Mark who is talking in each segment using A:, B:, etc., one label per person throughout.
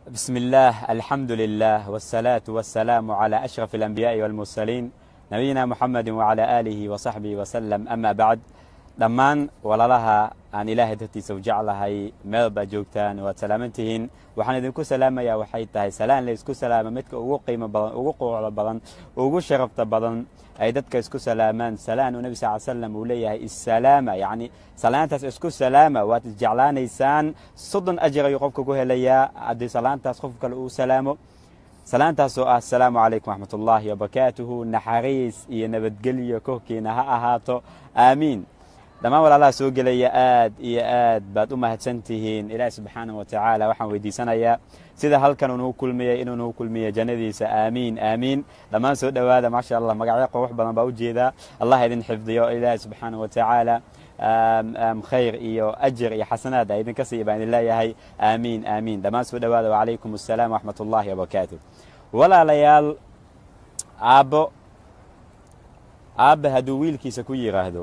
A: بسم الله الحمد لله والصلاة والسلام على أشرف الأنبياء والمرسلين نبينا محمد وعلى آله وصحبه وسلم أما بعد dhammaan walalaha aan ilaahay dartiisa u jeclahay meel baa joogtaan waad salaamantihiin waxaan idinku salaamayaa waxay tahay salaan la isku salaama midka ugu qiimo badan ugu quucda badan ugu sharafta badan ay dadka isku salaamaan salaan uu nebi sal slam uu leeyahay issalaama yacni salaantaas isku salaama waad isjeclaanaysaan soddon ajar ayuu qofka ku helayaa haddii salaantaas qof kale uu salaamo salaantaasoo ah asalaamu calaykum waxmat ullaahi wabarakaatuhu naxariis iyo nabadgelyo korkiina ha ahaato aamiin dhammaan walaalaha soo gelaya aad iyo aad baad u mahadsan tihiin ilaahi subxaana wa tacaala waxaan weydiisanayaa sida halkan uu nagu kulmiyey inuu nagu kulmiyo jannadiisa aamiin aamiin dhammaan soo dhowaada maasha allah magacyo qurux badan baa ujeedaa allah idin xifdiyo ilaahi subxaana wa tacaala khayr iyo ajir iyo xasanaad a idinka siiya baan idin leeyahay aamiin aamiin dhammaan soo dhowaada wacalaykum assalaam waxmat ullaahi wabarakaatu walaalayaal aabbo aabbe hadduu wiilkiisa ku yidhaahdo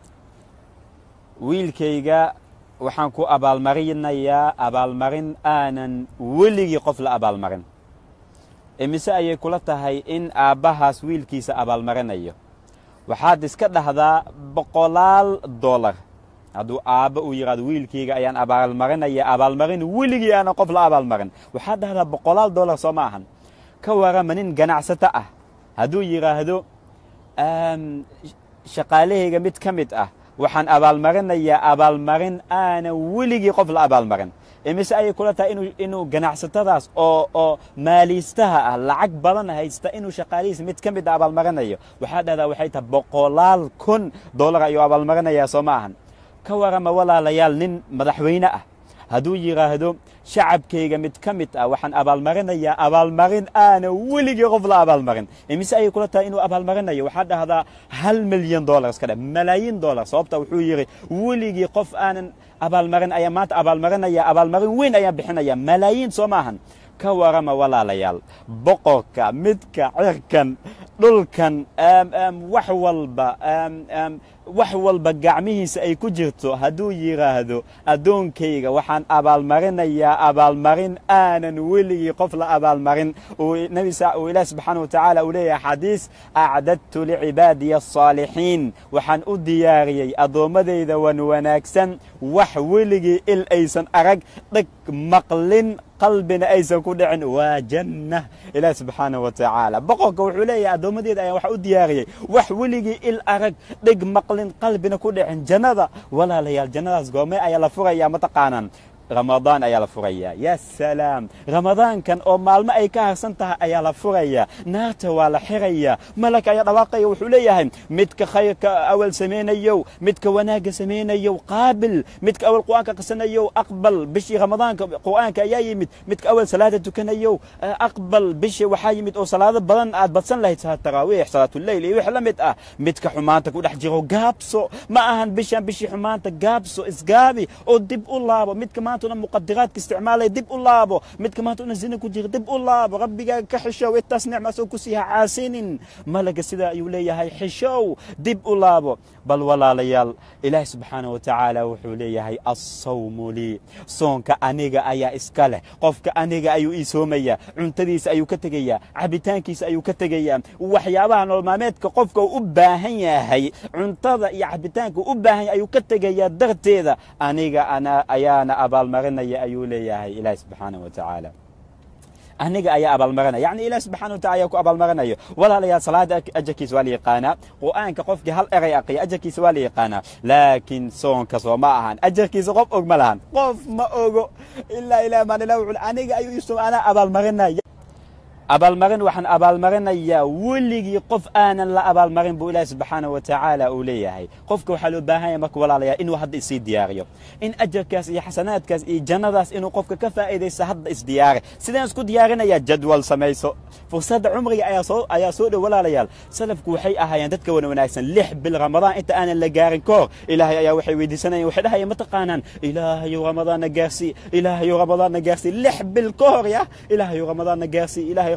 A: wiilkayga waxaan ku abaalmarinayaa abaalmarin aanan weligii qof la abaalmarin imise ayay kula tahay in aabbahaas wiilkiisa abaalmarinayo waxaad iska dhahdaa boqolaal dollar hadduu aabba uu yidhahdo wiilkayga ayaan abaalmarinaya abaalmarin weligii aanan qof la abaalmarin waxaad dhahdaa boqolaal dollar soo ma ahan ka warama nin ganacsato ah hadduu yidhaahdo shaqaalahayga mid ka mid ah waxaan abaalmarinayaa abaalmarin aanan weligii qof la abaalmarin imise ayay kula tahay inuu ganacsatadaas oo oo maaliistaha ah lacag badan haysta inuu shaqaalihiisa mid ka mid a abaalmarinayo waxaa dhahdaa waxay tahay boqolaal kun dollar ayuu abaalmarinayaa soo ma ahan ka warama walaalayaal nin madaxweyne ah hadduu yidhaahdo shacabkayga mid ka mid ah waxaan abaalmarinayaa abaalmarin aanan weligii qof la abaalmarin imise ayay kula tahay inuu abaalmarinayo waxaa dhahdaa hal milyan dollar iska dhe malaayiin dollar sababta wuxuu yidhi weligii qof aanan abaalmarin ayaa maanta abaalmarinaya abaalmarin weyn ayaan bixinaya malaayiin soo maahan ka warama walaalayaal boqorka midka cirkan dhulkan wax walba wax walba gacmihiisa ay ku jirto hadduu yidhaahdo addoonkayga waxaan abaalmarinayaa abaalmarin aanan weligii qof la abaalmarin uu ilaah subxaana wa tacaala uu leeyahay xadiis acdadtu licibaadiya asaalixiin waxaan u diyaariyey addoommadayda wan wanaagsan wax weligii il aysan arag dheg maqlin qalbina aysan ku dhicin waa janna ilaah subxaana wa tacaala boqorka wuxuu leeyahay addoommadeeda ayaan wax u diyaariyey wax weligii il arag dheg maqlin qalbina ku dhicin jannada walaalayaal jannadaas goormee ayaa la furayaa mataqaanaan ramadaan ayaa la furayaa yaa salaam ramadaankan oo maalmo ay ka harsan tahay ayaa la furayaa naarta waa la xirayaa malak ayaa dhawaaqaya wuxuu leeyahay midka khayrka awal samaynayow midka wanaagga samaynayow qaabil midka awal qur'aanka qisanayow aqbal bishii ramadaanka qur'aanka ayaa yimid midka awal salaada tukanayow aqbal bishii waxaa yimid oo salaado badan aad badsan lahayd salaad taraawiix salaatuleyl iyo wix la mid ah midka xumaanta ku dhex jiro gaabso ma ahan bishan bishii xumaanta gaabso isgaabi oo dib u laabo midka maanta muqadiraadka isticmaalaya dib u laabo midka maanta una zina ku jira dib u laabo rabbigaaga ka xishow intaas nicmaasoo ku siiha caasinin malaga sidaa ayuu leeyahay xishow dib u laabo bal walaalayaal ilaahi subxaana wa tacaala wuxuu leeyahay assawmu lii soonka aniga ayaa iska leh qofka aniga ayuu ii soomayaa cuntadiisa ayuu ka tegayaa cabitaankiisa ayuu ka tegayaa waxyaabaha nololmaameedka qofka uu u baahan yahay cuntada iyo cabitaanka u baahan yahay ayuu ka tegayaa darteeda aniga ayaana abaalmarinaya ayuu leeyahay ilaahi subxaana wa tacaala aniga ayaa abaalmarinaya yacni ilaah subxana wa tacala ayaa ku abaalmarinayo walaalayaal salaada ajarkiisa waa la yaqaanaa qur'aanka qofkii hal eray aqiya ajarkiisa waa la yaqaanaa laakiin soonka soo ma ahan ajarkiisa qof og ma lahan qof ma ogo ilaa ilah maan ilah wuxuu aniga ayuu iso anaa abaalmarinaya abaalmarin waxaan abaalmarinayaa weligii qof aanan la abaalmarin buu ilaahi subxaana wa tacaala uu leeyahay qofka waxaa loo baahan yahay marka walaalayaa inuu hadda isii diyaariyo in ajarkaas iyo xasanaadkaas iyo jannadaas inuu qofka ka faa'iidaysto hadda isdiyaari sidaan isku diyaarinayaa jadwal samayso fursadda cumriga ayaa soo ayaa soo dhow walaalayaal salafku waxay ahaayeen dadka wana wanaagsan lix bil ramadaan inta aanan la gaarin ka hor ilaahay ayaa waxay weydiisanayeen waxay dhahayeen ma taqaanaan ilaahayow ramadaanna gaarsii ilaahayow ramadaanna gaarsii lix bil ka hor ya ilaahayow ramadaanna gaarsii ilaahay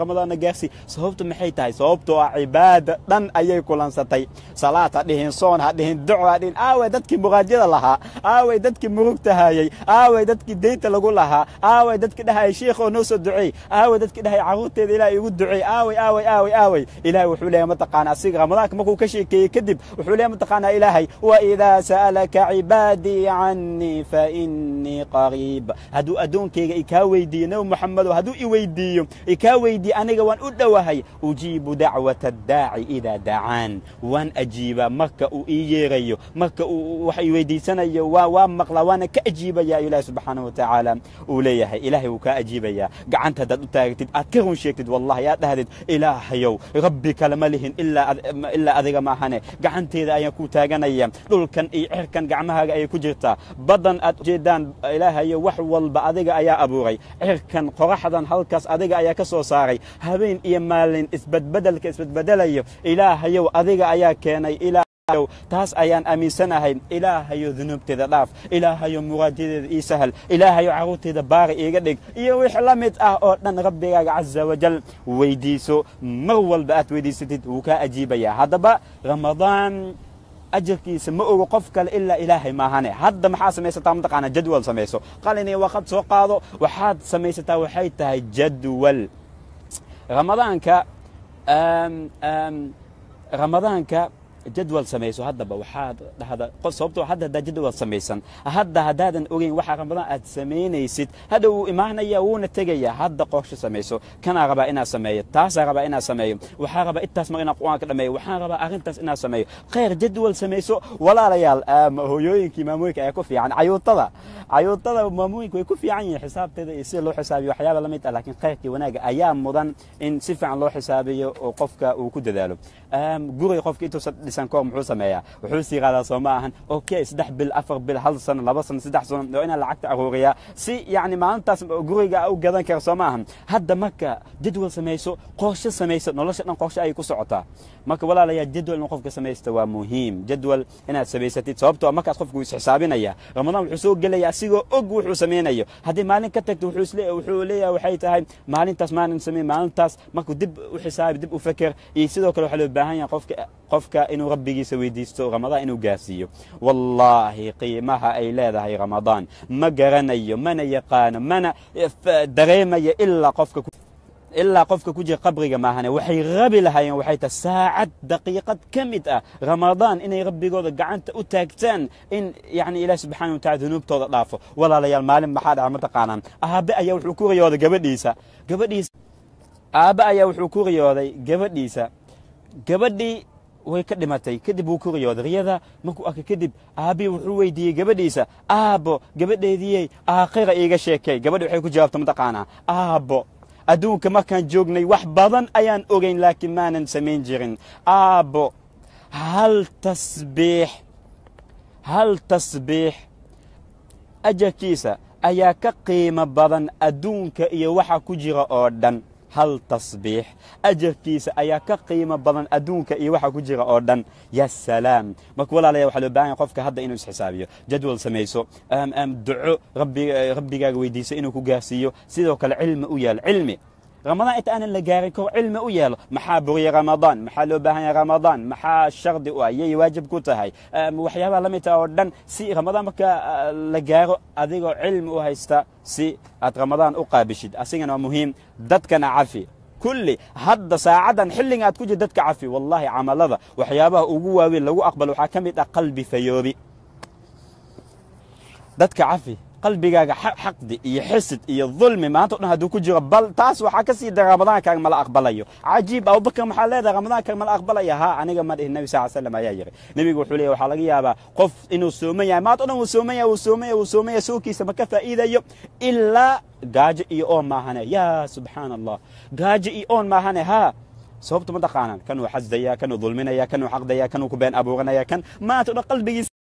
A: ramadaanna gaarsii sababtu maxay tahay sababtoo ah cibaada dhan ayay kulansatay salaad ha dhihin soon ha dhihin duco ha dhihin aaway dadkii muqaajyada lahaa aaway dadkii murugta hayay aaway dadkii deynta lagu lahaa aaway dadkii dhahayay shiikhoo noo soo duceey aaway dadkii dhahayay carruurteeda ilaah igu duceey aaway aaway aaway aaway ilaahay wuxuu leeyahay mataqaana asiga ramadaanka markuu ka sheekeeyey kadib wuxuu leeyahay mataqaana ilaahay waidaa sa'alaka cibaadii cannii fainii qariib hadduu addoonkayga ikaa weydiiyo nebi moxamedo hadduu i weydiiyo ikaa weydiiye aniga waan u dhowahay ujiibu dacwata addaaci idaa dacaan waan ajiibaa marka uu ii yeerayo marka uu wax i weydiisanayo waa waa maqlaa waana ka ajiibaya ilaahi subxaanahu watacaala uu leeyahay ilaahay wuu kaa ajiibayaa gacanta haddaad u taagtid aad ka run sheegtid wallahi aad dhahdid ilaahayow rabbi kale ma lihin ilaa adiga maahane gacanteeda ayaan ku taaganaya dhulkan iyo cirkan gacmahaaga ayay ku jirtaa baddan aad ujeedaan ilaahayo wax walba adiga ayaa abuuray cirkan qoraxdan halkaas adiga ayaa ka soo saaray habeen iyo maalin isbadbedelka isbadbedelayo ilaahayow adiga ayaa keenay taas ayaan aaminsanahay ilaahayo dunuubteeda dhaaf ilaahayo muraadyadeeda ii sahal ilaahayo carruurteeda baari iiga dhig iyo wix la mid ah oo dhan rabbigaaga caza wajal weydiiso mar walba aad weydiisatid wuu kaa ajiibayaa haddaba ramadaan ajarkiisa ma ogo qof kale ilaa ilaahay maahane hadda maxaa samaysataa mataqaana jadwal samayso qalin iyo waqad soo qaado waxaad samaysataa waxay tahay jadwal ramadaanka ramadaanka jadwal samayso haddaba waxaad dhahda sababtoo hadda haddaa jadwal samaysan hadda haddaadan ogeyn waxa ramadaan aad samaynaysid hadda wuu imaanaya wuuna tegaya hadda qorsho samayso kanaa rabaa inaad sameeyo taasaa rabaa inaad sameeyo waxaa rabaa intaas mar inaad qur-aanka dhameeyo waxaan rabaa arrintaas inaad sameeyo khayr jadwal samayso walaalayaal hooyooyinkii maamooyinka ayaa ku fiican cayuutada cayuutada maamooyinka way ku fiican yihiin xisaabteeda iyo sida loo xisaabiyo waxyaaba la mid ah laakiin khayrkii wanaaga ayaa mudan in si fiican loo xisaabiyo oo qofka uu ku dadaalo guriga qofka intuusan dhisan kahor muxuu sameeyaa wuxuu sii qaadaa soo ma ahan okay saddex bil afar bil hal sano laba sano saddex sano oo inaa lacagta aruuriyaa si yacni maalintaas guriga u gadan kara soo ma ahan hadda marka jadwal samayso qorshe samayso nolosha dhan qorshe ayay ku socotaa marka walaalayaa jadwal in qofka samaysta waa muhiim jadwal inaad samaysatid sababtoo markaas qofku isxisaabinaya ramadaan wuxuu soo gelaya asigoo og wuxuu samaynayo haddii maalin ka tagto wuxuu leeyahay waxay tahay maalintaas maalin samey maalintaas markuu dib u xisaabi dib u feker iyo sidoo kale waxaa loo baahan yahay qofka qofka inuu rabbigiisa weydiisto ramadaan inuu gaarsiiyo wallaahi qiimaha ay leedahay ramadaan ma garanayo mana yaqaano mana dareemayo ilaa qofka ilaa qofka ku jira qabriga maahane waxay rabi lahaayeen waxay tahay saacad daqiiqad ka mid ah ramadaan inay rabbigooda gacanta u taagtaan in yani ilaah subxaana watacala dunuubtooda dhaafo walaalayaal maalin maxaa dhaca mataqaanaan aabe ayaa wuxuu ku riyooday gabadhiisa gabadhiisa aabe ayaa wuxuu ku riyooday gabadhiisa gabadhii way ka dhimatay kadib wuu ku riyooday riyada markuu arkay kadib aabbii wuxuu weydiiyey gabadhiisa aabbo gabadheediyey aakhira iiga sheekay gabadhi waxay ku jawaabta mataqaanaa aabbo adduunka markaan joognay wax badan ayaan ogayn laakiin maanan samayn jirin aabbo hal tasbiix hal tasbiix ajarkiisa ayaa ka qiimo badan adduunka iyo waxa ku jira oo dhan hal tasbiix ajarkiisa ayaa ka qiimo badan adduunka iyo waxa ku jira oo dhan ya salaam marka walaalaya waxaa loo bahan yahay qofka hadda inuu isxisaabiyo jadwal samayso duco rabbigaaga weydiiso inuu ku gaarsiiyo sidoo kale cilmi u yaal cilmi ramadaan inta aanan la gaarin kor cilmi u yeelo maxaa buriya ramadaan maxaa loo baahan yahay ramadaan maxaa shardi u ah yay waajib ku tahay waxyaabaha la mid ah oo dhan si ramadaan marka la gaaro adigoo cilmi u haysta si aad ramadaan u qaabishid asigana waa muhiim dadkana cafi kulli hadda saacaddan xilliga aad ku jir dadka cafi wallahi camalada waxyaabaha ugu waaweyn lagu aqbalo waxaa ka mid ah qalbi fayoobi dadka cafi qalbigaaga xaqdi iyo xisid iyo dulmi maanta o dhan hadduu ku jiro bal taas waxaa ka sii dara ramadaankaaga mala aqbalayo cajiib abubakar maxaa leedahay ramadaankaaga mala aqbalaya haa aniga ma dhihin nebi sal slam ayaa yiri nebigu wuxuu leeyahy waxaa laga yaabaa qof inuu sooman yahay maanta o dhan wuu sooman yahay wuu sooman yahay wuu sooman yahay soonkiisa ma ka faa'iidayo ilaa gaajo iyo oon maahane yaa subxaana allah gaajo iyo oon maahane haa sababta ma taqaanaan kanuu xasdaya kanuu dulminaya kanuu xaqdaya kanuu ku been abuuranaya kan maanta o dhan qalbigiisa